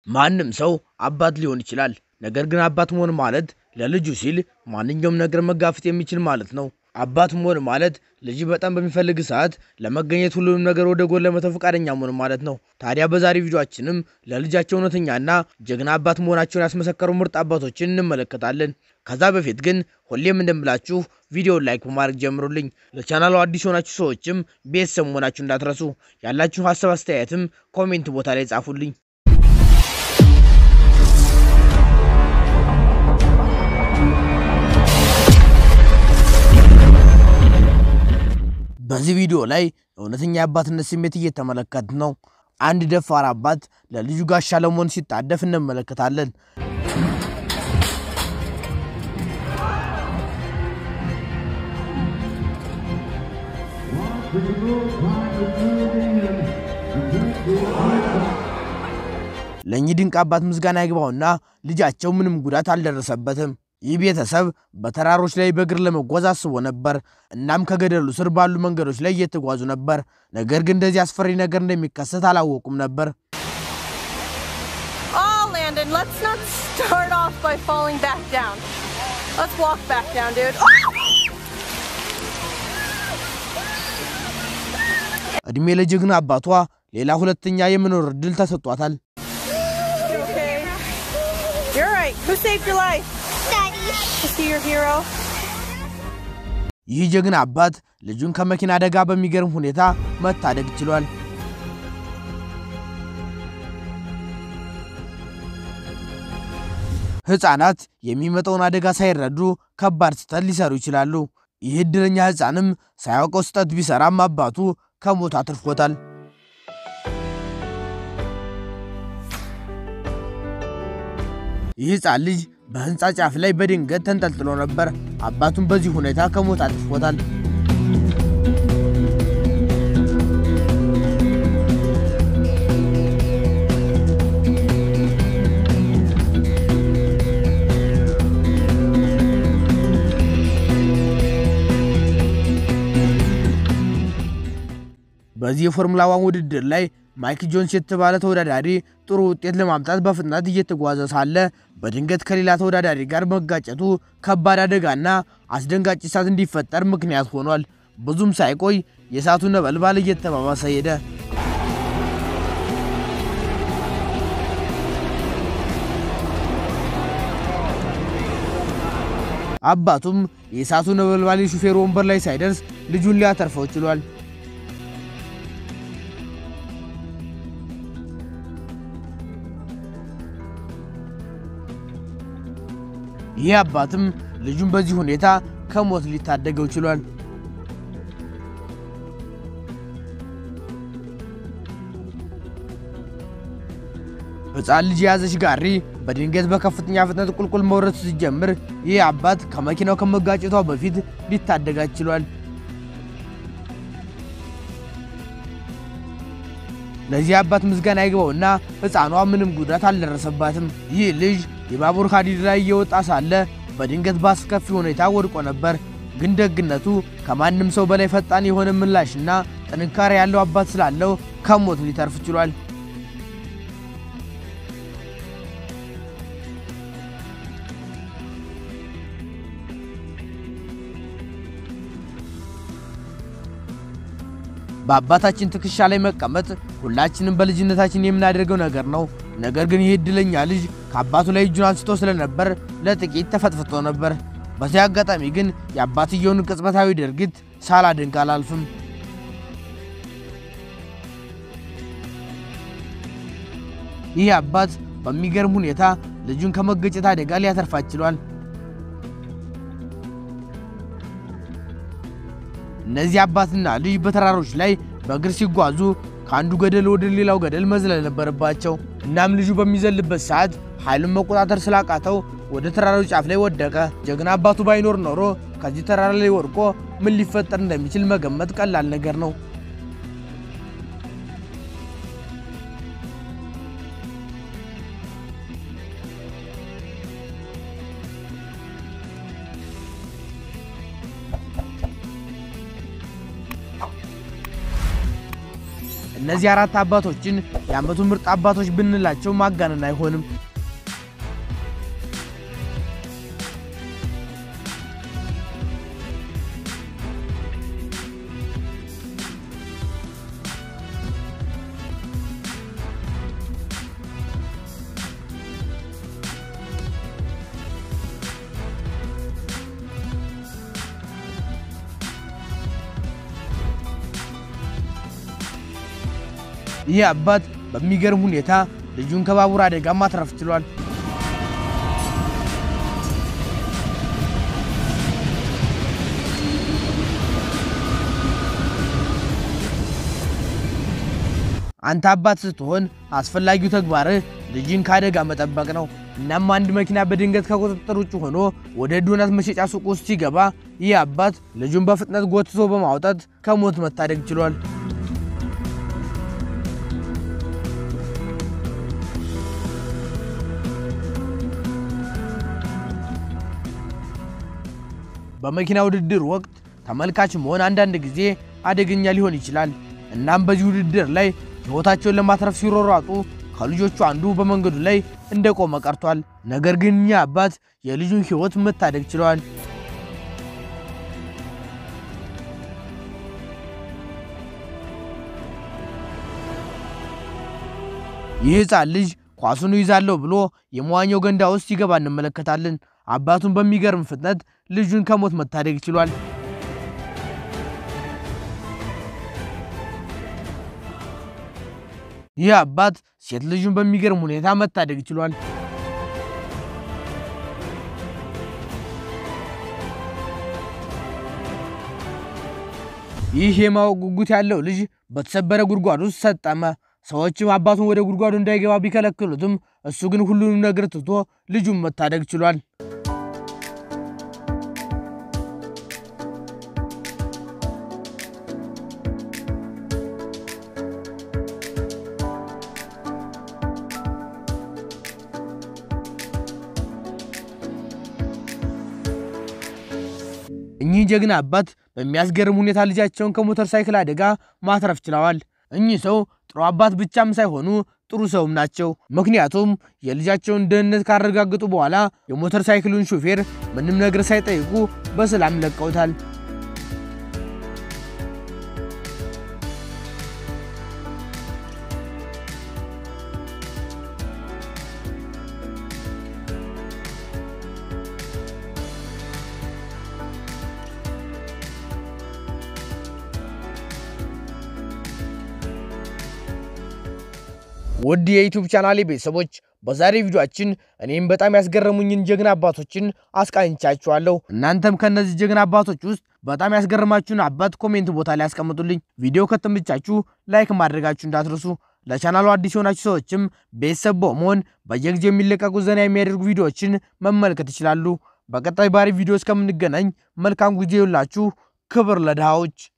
ማንም ሰው አባት ሊሆን ይችላል። ነገር ግን አባት መሆን ማለት ለልጁ ሲል ማንኛውም ነገር መጋፈጥ የሚችል ማለት ነው። አባት መሆን ማለት ልጅ በጣም በሚፈልግ ሰዓት ለመገኘት ሁሉንም ነገር ወደ ጎን ለመተው ፈቃደኛ መሆን ማለት ነው። ታዲያ በዛሬ ቪዲዮአችንም ለልጃቸው እውነተኛና ጀግና አባት መሆናቸውን ያስመሰከሩ ምርጥ አባቶችን እንመለከታለን። ከዛ በፊት ግን ሁሌም እንደምላችሁ ቪዲዮውን ላይክ በማድረግ ጀምሩልኝ። ለቻናሉ አዲስ የሆናችሁ ሰዎችም ቤተሰብ መሆናችሁ እንዳትረሱ። ያላችሁ ሀሳብ አስተያየትም ኮሜንት ቦታ ላይ ጻፉልኝ። በዚህ ቪዲዮ ላይ እውነተኛ የአባትነት ስሜት እየተመለከት ነው። አንድ ደፋር አባት ለልጁ ጋሻ ለመሆን ሲጣደፍ እንመለከታለን። ለእኚህ ድንቅ አባት ምስጋና ይግባውና ልጃቸው ምንም ጉዳት አልደረሰበትም። ይህ ቤተሰብ በተራሮች ላይ በእግር ለመጓዝ አስቦ ነበር። እናም ከገደሉ ስር ባሉ መንገዶች ላይ እየተጓዙ ነበር። ነገር ግን እንደዚህ አስፈሪ ነገር እንደሚከሰት አላወቁም ነበር። Oh, Landon, let's not start off by falling back down. Let's walk back down, dude. ዕድሜ ለጀግና አባቷ ሌላ ሁለተኛ የመኖር ዕድል ተሰጧታል። You okay? You're right. Who saved your life? Daddy. Is he your hero? ይህ ጀግና አባት ልጁን ከመኪና አደጋ በሚገርም ሁኔታ መታደግ ችሏል። ሕፃናት የሚመጣውን አደጋ ሳይረዱ ከባድ ስህተት ሊሰሩ ይችላሉ። ይህ ዕድለኛ ሕፃንም ሳያውቀው ስህተት ቢሰራም አባቱ ከሞት አትርፎታል። ይህ ሕፃን ልጅ በሕንፃ ጫፍ ላይ በድንገት ተንጠልጥሎ ነበር። አባቱም በዚህ ሁኔታ ከሞት አትርፎታል። በዚህ የፎርሙላ ዋን ውድድር ላይ ማይክ ጆንስ የተባለ ተወዳዳሪ ጥሩ ውጤት ለማምጣት በፍጥነት እየተጓዘ ሳለ በድንገት ከሌላ ተወዳዳሪ ጋር መጋጨቱ ከባድ አደጋና አስደንጋጭ እሳት እንዲፈጠር ምክንያት ሆኗል። ብዙም ሳይቆይ የእሳቱ ነበልባል እየተባባሰ ሄደ። አባቱም የእሳቱ ነበልባል የሹፌሩ ወንበር ላይ ሳይደርስ ልጁን ሊያተርፈው ችሏል። ይህ አባትም ልጁን በዚህ ሁኔታ ከሞት ሊታደገው ችሏል። ሕፃን ልጅ የያዘች ጋሪ በድንገት በከፍተኛ ፍጥነት ቁልቁል መውረድ ሲጀምር ይህ አባት ከመኪናው ከመጋጨቷ በፊት ሊታደጋት ችሏል። ለዚህ አባት ምስጋና ይግባውና ሕፃኗ ምንም ጉዳት አልደረሰባትም። ይህ ልጅ የባቡር ሀዲድ ላይ እየወጣ ሳለ በድንገት በአስከፊ ሁኔታ ወድቆ ነበር። ግን ደግነቱ ከማንም ሰው በላይ ፈጣን የሆነ ምላሽና ጥንካሬ ያለው አባት ስላለው ከሞት ሊተርፍ ችሏል። በአባታችን ትከሻ ላይ መቀመጥ ሁላችንም በልጅነታችን የምናደርገው ነገር ነው። ነገር ግን ይህ ዕድለኛ ልጅ ከአባቱ ላይ እጁን አንስቶ ስለነበር ለጥቂት ተፈጥፍጦ ነበር። በዚህ አጋጣሚ ግን የአባትየውን ቅጽበታዊ ድርጊት ሳላደንቅ አላልፍም። ይህ አባት በሚገርም ሁኔታ ልጁን ከመገጨት አደጋ ሊያተርፋት ችሏል። እነዚህ አባትና ልጅ በተራሮች ላይ በእግር ሲጓዙ ከአንዱ ገደል ወደ ሌላው ገደል መዝለል ነበረባቸው። እናም ልጁ በሚዘልበት ሰዓት ኃይሉን መቆጣጠር ስላቃተው ወደ ተራራው ጫፍ ላይ ወደቀ። ጀግና አባቱ ባይኖር ኖሮ ከዚህ ተራራ ላይ ወድቆ ምን ሊፈጠር እንደሚችል መገመት ቀላል ነገር ነው። እነዚህ አራት አባቶችን የዓመቱ ምርጥ አባቶች ብንላቸው ማጋነን አይሆንም። ይህ አባት በሚገርም ሁኔታ ልጁን ከባቡር አደጋ ማትረፍ ችሏል። አንተ አባት ስትሆን አስፈላጊው ተግባርህ ልጅን ከአደጋ መጠበቅ ነው። እናም አንድ መኪና በድንገት ከቁጥጥር ውጭ ሆኖ ወደ ዶናት መሸጫ ሱቅ ውስጥ ሲገባ ይህ አባት ልጁን በፍጥነት ጎትቶ በማውጣት ከሞት መታደግ ችሏል። በመኪና ውድድር ወቅት ተመልካች መሆን አንዳንድ ጊዜ አደገኛ ሊሆን ይችላል። እናም በዚህ ውድድር ላይ ሕይወታቸውን ለማትረፍ ሲሮሯጡ ከልጆቹ አንዱ በመንገዱ ላይ እንደቆመ ቀርቷል። ነገር ግን እኛ አባት የልጁን ሕይወት መታደግ ችለዋል። ይህ ሕፃን ልጅ ኳሱን ይዛለሁ ብሎ የመዋኛው ገንዳ ውስጥ ሲገባ እንመለከታለን። አባቱን በሚገርም ፍጥነት ልጁን ከሞት መታደግ ችሏል። ይህ አባት ሴት ልጁን በሚገርም ሁኔታ መታደግ ችሏል። ይህ የማወቅ ጉጉት ያለው ልጅ በተሰበረ ጉድጓድ ውስጥ ሰጠመ። ሰዎችም አባቱን ወደ ጉድጓዱ እንዳይገባ ቢከለክሉትም እሱ ግን ሁሉንም ነገር ትቶ ልጁን መታደግ ችሏል። እኚህ ጀግና አባት በሚያስገርም ሁኔታ ልጃቸውን ከሞተር ሳይክል አደጋ ማትረፍ ችለዋል። እኚህ ሰው ጥሩ አባት ብቻም ሳይሆኑ ጥሩ ሰውም ናቸው። ምክንያቱም የልጃቸውን ደህንነት ካረጋገጡ በኋላ የሞተር ሳይክሉን ሹፌር ምንም ነገር ሳይጠይቁ በሰላም ለቀውታል። ውድ የዩቲዩብ ቻናሌ ቤተሰቦች በዛሬ ቪዲዮአችን እኔም በጣም ያስገረሙኝን ጀግና አባቶችን አስቃኝቻችኋለሁ። እናንተም ከእነዚህ ጀግና አባቶች ውስጥ በጣም ያስገረማችሁን አባት ኮሜንት ቦታ ላይ ያስቀምጡልኝ። ቪዲዮ ከተመቻችሁ ላይክ ማድረጋችሁ እንዳትረሱ። ለቻናሉ አዲስ የሆናችሁ ሰዎችም ቤተሰብ በመሆን በየጊዜው የሚለቀቁ ዘና የሚያደርጉ ቪዲዮዎችን መመልከት ይችላሉ። በቀጣይ ባሪ ቪዲዮ እስከምንገናኝ መልካም ጊዜ ይሁንላችሁ። ክብር ለድሃዎች።